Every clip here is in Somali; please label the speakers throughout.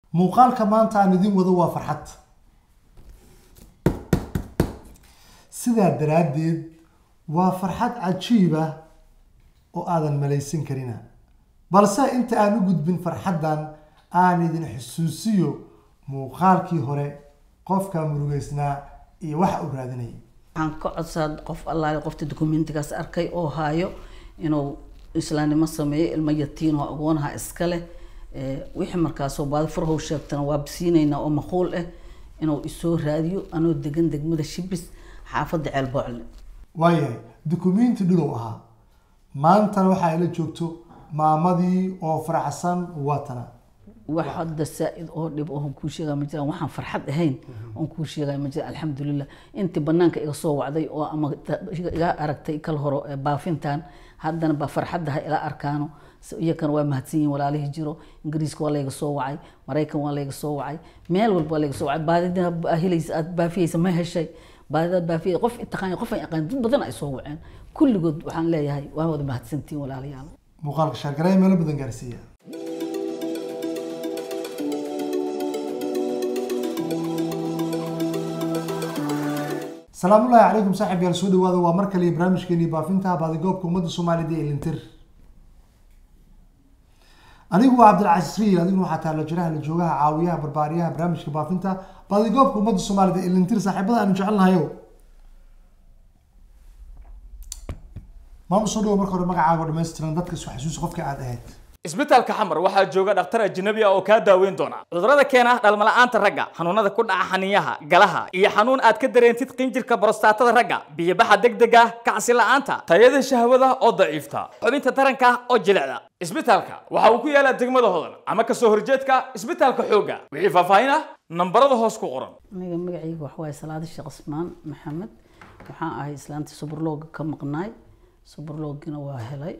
Speaker 1: muuqaalka maanta aan idin wado waa farxad sidaa daraaddeed waa farxad cajiib ah oo aadan malaysan karina balse inta aan u gudbin farxaddan aan idin xusuusiyo muuqaalkii hore qofka murugeysnaa iyo waxa uu raadinayay
Speaker 2: waxaan ka codsaa qof allaale qofta dokumentigaas arkay oo haayo inuu islaamnimo sameeyo ilmo yatiin oo agoonaha iska leh wixii markaasoo baadi furhow sheegtana waa bisiinaynaa oo maquul ah inuu isoo raadiyo anoo degan degmada shibis xaafadda ceelboocle
Speaker 1: waayahay dukumenti dhulow ahaa maantana waxaa ila joogto maamadii oo faraxsan watana
Speaker 2: wax hadda saa-id oo dhib oon kuu sheegaya ma jiraan waxaan farxad ahayn oon kuu sheegaya ma jiraan alxamdulilah intii banaanka iga soo wacday oo ama iga aragtay kal horo baafintan haddana ba farxadda ha ila arkaano iyakana waa mahadsan yihin walaalihii jiro ingiriiska waa layga soo wacay maraykan waa layga soo wacay meel walba waa layga soo wacay baadida helaysa aad baafiyeysa ma heshay baadidaad baafiyey qof itaqaan qof aan aqaan dad badan ay soo waceen kulligood waxaan leeyahay waa wada mahadsantihin walaalayaal
Speaker 1: muuqaalka shaargareya meelo badan gaarsiiya salaamullaahi calaykum saaxib yaal soo dhawaada waa mar kale iyo barnaamijkeeni baafinta baadigoobka ummadda soomaalida ee lintir anigu waa cabdilcasiis riil adiguna waxaa taala jiraha la joogaha caawiyaha barbaariyaha barnaamijka baafinta baadigoobka ummadda soomaalida ee lintir saaxiibada aanu jecelnahayo maama soo dhawo marka hore magacaaga oo dhammaystiran dadka isu xasuusi qofka aad ahayd
Speaker 3: isbitaalka xamar waxaa jooga dhakhtar ajnabi ah oo kaa daaweyn doona cudurrada keena dhalmala'aanta ragga xanuunada ku dhaca xaniyaha galaha iyo xanuun aad ka dareentid qinjirka borostatada ragga biyobaxa degdega kacsi la'aanta tayada shahwada oo daciifta xubinta taranka oo jilicda isbitaalka waxa uu ku yaalaa degmada hodan ama kasoo horjeedka isbitaalka xoogga wixii faahfaahin ah nambarada hoos ku qoran
Speaker 2: aniga magacayga waxa waaye salaada sheekh cusmaan maxamed waxaan ahay islaanta suburlooga ka maqnaay suburloogina waa helay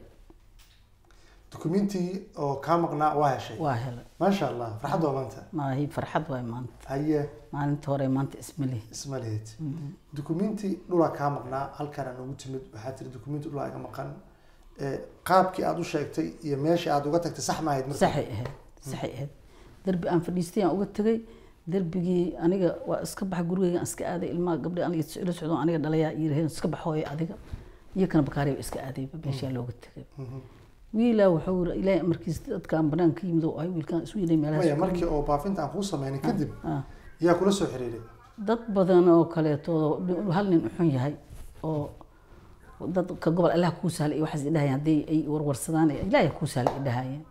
Speaker 1: dukumenti oo kaa maqnaa waa heshay
Speaker 2: waa helay
Speaker 1: maasha allah farxad waa maanta
Speaker 2: maahi farxad waay maanta
Speaker 1: haye
Speaker 2: maalinta hore maanta ismalihi
Speaker 1: isma lehed dukumenti dhulaa kaa maqnaa halkaana noogu timid waxaa tiri dukumenti dhulaa iga maqan qaabkii aada u sheegtay iyo meeshii aada uga tagtay sax ma ahayd marka
Speaker 2: saxay ahayd saxay ahayd derbi aan fadhiistay aan uga tegay derbigii aniga waa iska baxa gurigeyga aan iska aaday ilmaha gabdha aniga ila socdo aniga dhalayaa yiraheen iska baxooya adiga iyo kana bakaariya iska aadayba meeshaa looga tegay wiilaa wuxuu yiri ilaahay amarkiis dadkaan banaanka yimid oo ay wiilkaan isu yidhay
Speaker 1: maya
Speaker 2: meelahaas
Speaker 1: markii oo baafinta aan kuu sameynay kadib
Speaker 2: Ah.
Speaker 1: yaa kula soo xiriiray
Speaker 2: dad badan oo kaleeto hal nin uxun yahay oo dadka gobol allah kuu sahlay iyo waxaas idhahayeen haddii ay warwarsadaan ilaahay kuu sahlay idhahayeen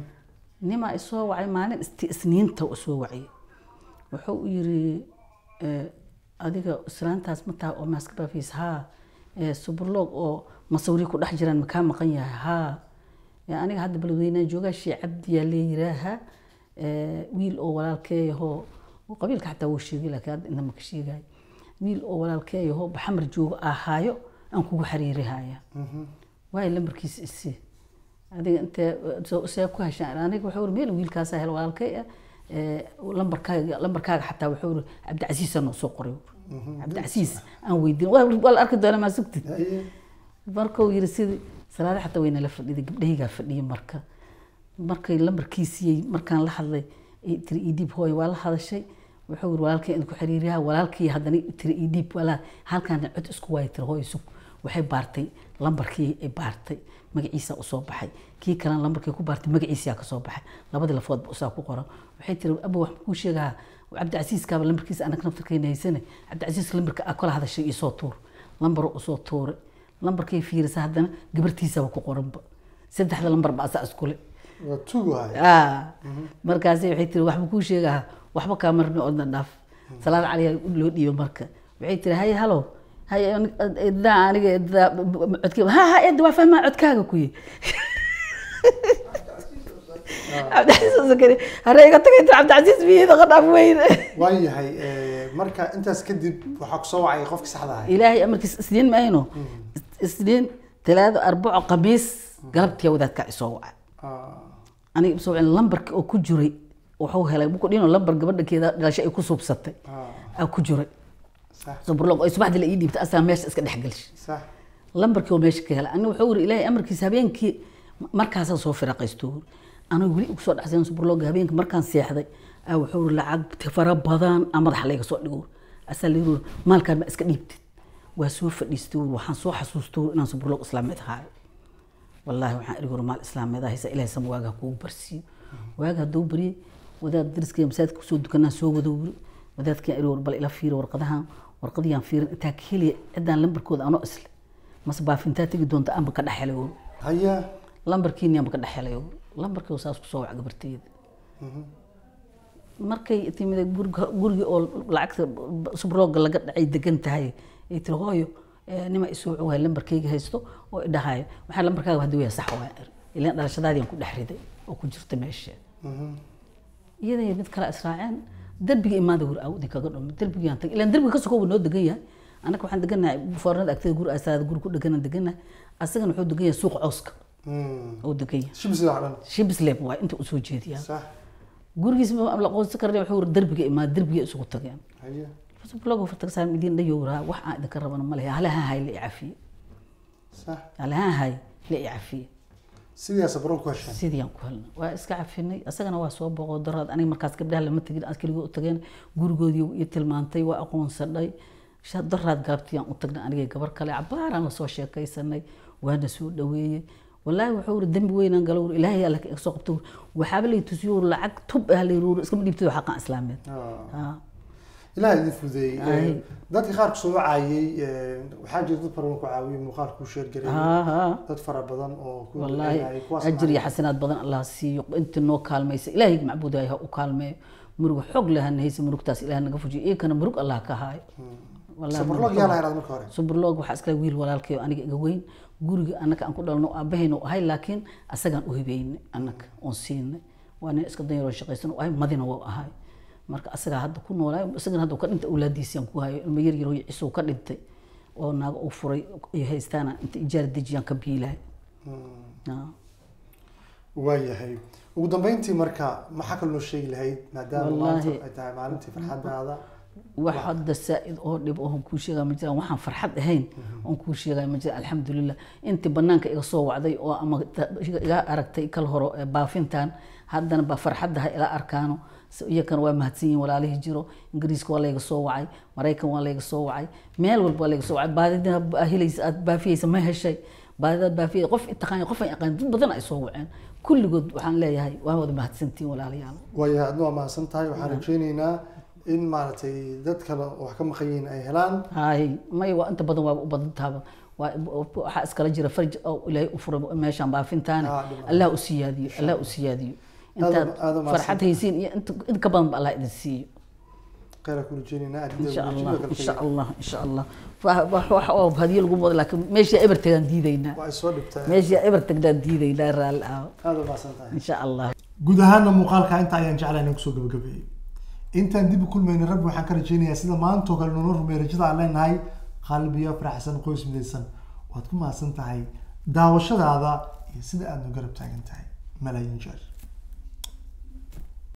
Speaker 2: nimaa isoo wacay maalin isti isniinta u soo waciyay wuxuu u yiri eh, adiga islaantaas ma taha oo maaska baafiis haa eh, suburloog oo masawiri ku dhex jiraan makaa maqan yahay haa Eh, aniga hadda balweynaa joogaa shii cabdiyaa leeyiraaha Eh, wiil oo walaalkeeyahoo oo qabiilka xataa wuu sheegay laakiin hadda inta maka sheegay wiil oo walaalkeeyahoo baxamar joogo ahaayo aan kugu xariirihaya waayo lambarkiisa isi adiga intee soo- see ku heshaan aniga wuxuu iri meel wiilkaasaa hel walaalkay ah Eh, lambarkaaga lambarkaaga xataa wuxuu iri cabdicasiisa noo soo qoray cabdicasiis aan weydiin waa waa la arki doonaa maa sugtid
Speaker 1: haye
Speaker 2: markuu yiri sidii salaada xataa wayna la fadhiday gabdhahaygaa fadhiya marka markay lambarkiisiyey markaan la hadlay ay tiri idib hooy waa la hadashay wuxuu yiri walaalkay idinku xiriiriyaha walaalkii haddana tiri idib walaa halkaan cod isku waaya tiri hooy sug waxay baartay lambarkii ay baartay magaciisa usoo baxay kii kalena lambarkii ku baartay magaciisaa kasoo baxay labadii lafoodba usaa ku qoran waxay tiri abo wax kuu sheegaha cabdicasiiskaaba lambarkiisa anag naftarkayna haysane cabdicasiiska lambarka aa kala hadashay isoo tuur lambar usoo tuuray lambarkay fiirisa haddana gabartiisaba ku qoranba saddexda lambar ba asaa iskule
Speaker 1: waa tugo haya
Speaker 2: Ah, markaasi waxay tiri waxba kuu sheegaha waxba kaa marni odna dhaaf salaad caliyaa loo dhiibo marka waxay tiri haye halo haye edaa aniga edaa codkee ha ha eda waa fahmaa codkaaga kuye cabdicasiis sakari hare iga tagay tiri cabdicasiis biyada qadhaaf weyne
Speaker 1: waayahay marka intaas kadib waxaa kusoo wacay qofki saxda ahay
Speaker 2: ilaahay amarkiis isniin ma ayno isniin talaado arbaco khamiis galabtiya wadaadkaa isoo waca
Speaker 1: Ah,
Speaker 2: aniga isoo wacin lambarka oo ku jiray wuxuu helay buku dhino lambar gabadhankeeda dhalashay ay ku suubsatay
Speaker 1: ah,
Speaker 2: aa ku jiray
Speaker 1: sax
Speaker 2: suburlog ay subaxdii la ii dhiibtay asaa meesha iska dhex gelshay
Speaker 1: sax
Speaker 2: lambarkii oo meesha ka helay aniga wuxuu yiri ilaahay amarkiisa habeenkii markaasaan soo firaqaysto aniga weli ugu soo dhexsayn suburlog habeenkii markaan seexday aa wuxuu uri lacag fara badan aa madaxa layga soo dhigo asaa la yiri maalkaan ma iska dhiibtid waa soo fadhiistay uri waxaan soo xasuustay uri inaan suburloog islaameed ahaayo wallaahi waxaan iri uri maal islaameed ahaysa ilaahay sama waagaa kugu barsiiyo waaga hadduu baryay wadaad dariskaya masaajidka kusoo dukanaa soo wado wuri wadaadkaan iri war bal ila fiiri warqadahan warqadiyaan fiirin intaa ka heliya ciddaan lambarkooda anoo isle mase baafintaa tegi doonta anba ka dhex helay uri
Speaker 1: haya
Speaker 2: lambarkiini anba ka dhex helay uri lambarkii saas kusoo wac gabarteyda markay timid guriga gurigii oo lacagta subrooga laga dhacay degan tahay ay tiri hooyo eh, nima isoo waay lambarkayga haysto oo idhahayo waxaa lambarkaaga hadii waya sax waa iri ilaan dhalashadaadian ku dhex riday oo ku jirta meesha iyada iyo mid kale israaceen derbiga imaada wuri aw idinkaga dhumo derbigaan tag ilaan derbiga ka sokooba noo degan yahay annaga waxaan deganahay foornada agteeda guri asaada guri ku dheganaan deganahay asagana wuxuu degan yahay suuqa cooska oo degan yahay
Speaker 1: shibsi wax dhan
Speaker 2: shibsleb waa inta usoo jeediyaa
Speaker 1: sax
Speaker 2: gurigiis ma la qoonsan karna wuxuu yiri derbiga imaa derbiga isugu tageen
Speaker 1: haya
Speaker 2: blog fartagsaan idin dhayowraa wax aan idinka rabana ma lehe halaha hay la icafiye
Speaker 1: sax
Speaker 2: halaha hay la icafiye
Speaker 1: sidaas baron ku heshaan
Speaker 2: sidii aan ku helnay waa iska cafinay asagana waa soo boqo daraad aniga markaas gabdhaha lama tegin aan keligoo u tageen gurigoodii iyo tilmaantay waa aqoonsadhay sha- daraad gaabtiyaan u tagnay anigay gabar kale cabaaraan lasoo sheekaysanay waana soo dhaweeyey walaahi wuxuu uri dembi weynaan galo uri ilaahay alla ka soo qabta uri waxaaba lay tusiyo uri lacag tub ah lay uri iskama dhiibtay xaqan islaameed Ah.
Speaker 1: ilaah idin fudeeyey
Speaker 2: Ay.
Speaker 1: dadka qaar kusoo caayay waxaa jira dad fara badan ku caawiyey muuqaal kuu sheer gareeyay
Speaker 2: Ah, ah.
Speaker 1: dad fara badan oo ku
Speaker 2: والله
Speaker 1: duceynayay, kuwaas
Speaker 2: أجر يا
Speaker 1: macnaha-
Speaker 2: حسنات بدن الله سيق أنت نو كالمي إلهي معبود هاي وكالمي مرق حق لها نهيس مرق تاس إله نقفوجي إيه كان مرق الله كهاي والله
Speaker 1: sabarloog yaa la yaraad marka hore
Speaker 2: subrlog waxaa iskala wiil walaalkay oo aniga iga weyn guriga annaka aan ku dhalno aabahayna u ahay laakiin asagaan u hibeynay annaka oon siinay waa nin iska danyaroo shaqaysan u ahay madina waa ahay marka asagaa hadda ku noolaay isagana hadda uu ka dhintay awlaadiisiyaan ku hayo ilmo yar yaroo cisuu ka dhintay oo naago uu furay ay haystaana inta ijaara dejiyaan ka biilahay Ah.
Speaker 1: waayahay ugu dambeyntii marka maxaa kaloo noo sheegi lahayd maadaama
Speaker 2: Wallaahi.
Speaker 1: maanta ay tahay maalintii farxadaada
Speaker 2: wax hadda saa'id oo dhib oo kuu sheegaa ma jiraan waxaan farxad ahayn oon kuu sheegaa ma jiraan alxamdulilah intii banaanka iga soo wacday oo ama ta- iga aragtay kal horo ee baafintan haddana ba farxadda ha ila arkaano Si- iyakana waa mahadsan yihiin walaalihii jiro ingiriiska waa layga soo wacay maraykan waa layga soo wacay meel walba waa layga soo wacay baadida baa helaysa aad baafiyeysa ma heshay baadidaad baafiyay qof itaqaan qof aan yaqaan dad badan ay soo waceen kulligood waxaan leeyahay waa wada mahadsantihiin walaalayaal
Speaker 1: waayahay adna waa mahadsan tahay waxaan rajeyneynaa in maaragtay dad kale oo wax ka maqan yihiin ay helaan
Speaker 2: هاي ما يوا انت بدن waa u badan taaba waxa iskala jira farj oo ilaahay u furay meeshan baafintaana
Speaker 1: Ah, dhib
Speaker 2: allah u siyaadiyo allah u siyaadiyo intaad
Speaker 1: Aad- aad u mahadsan
Speaker 2: farxad haysiin iyo inta in ka badan ba allah idin siiyo
Speaker 1: kheyra ku rajeyneynaa
Speaker 2: in sha allah in sha allah in sha allah wax wax oo hadiyo lagu wada laakiin meesha eber tagaan diidaynaa
Speaker 1: waa ay soo dhibtaa
Speaker 2: meesha eber tagaan diidaynaa raalli ah
Speaker 1: aada u mahadsan tahay
Speaker 2: in sha allah
Speaker 1: guud ahaana muuqaalka inta ayaan jeclahay inaan kusoo gabagabeeyey intaan dib u kulmayna rabbi waxaan ka rajeynayaa sida maanta oo kale nolol rumey rajada aan leenahay qalbiyo faraxsan qoys midaysan waad ku mahadsan tahay daawashadaada iyo sida aad nu garab taagan tahay malaayiin jeer